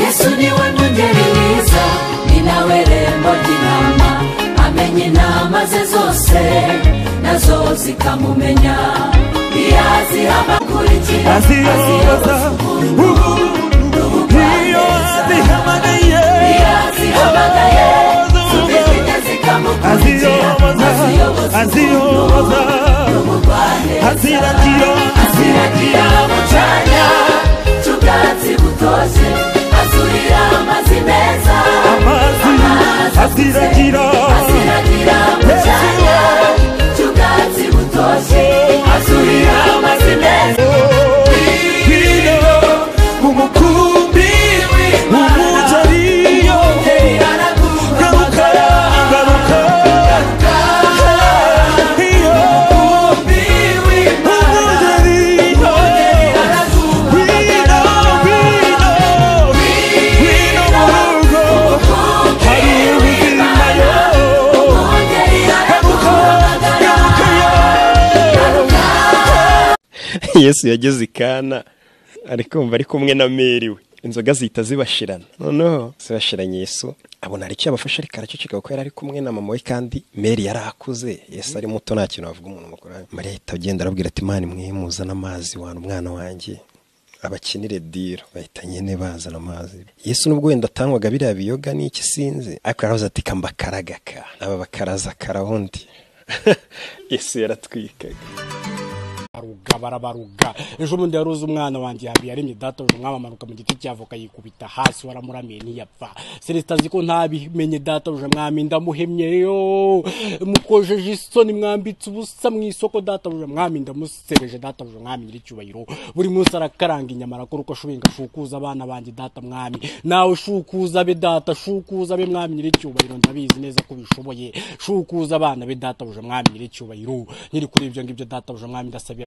yesu niwe mwungeri mwiza ni nawe rembo ry'intama amenya inama ze zose nazo zikamumenya iyo aziha abakurikira aziyoza ubu iyo zihamagaye iyo azihamagaye zidafite zikamukurikira aziyoboza aziyoboza aziyoboza aziragira aziragira mu cyanya cy'ubwatsi butoshye azurira amazi meza amazi aziragira aziragira mu cyanya cy'ubwatsi butoshye azurira amazi meza hino umukumbi umujariyo garuka garuka iyo umujariyo hino hino hino mu rugo hari ubuzima yo garuka garuka yo yesu yageze i kana ari kumva ari kumwe na meri we inzoga zihita zibashirana noneho zibashiranye yesu abona hari icyo yabafashe ariko araceceka kuko yari ari kumwe na mama we kandi meri yari akuze yesu ari muto nta kintu wavuga umuntu mukuru mariya ahita agenda arabwira ati imana imwe muzana amazi wana umwana wanjye abakinire diro bahita nyine bazana amazi yesu n'ubwo wenda atangwaga biriya biyoga n'iki sinzi ariko yaravuze ati kambakaragaka aba bakaraza karawundi yesu yaratwikaga baruga barabaruga ejo bundi yari uzi umwana wanjye yabi yaremye databuja umwami amanuka mu giti cy'avoka yikubita hasi waramuramiye ntiyapfa celestin azi ko ntabimenye databuja mwami ndamuhemye yo mukojeje isoni mwambitse ubusa mu isoko databuja mwami ndamusereje databuja mwami nyiricyubahiro buri munsi arakaranga inyama arakora uko ashoboye ngo ashukuze abana banjye data mwami nawe shukuza be data shukuza be mwami nyiricyubahiro ndabizi neza ko ubishoboye shukuza abana be databuja mwami nyiricyubahiro nyiri kuri ibyo ngibyo databuja mwami ndasabira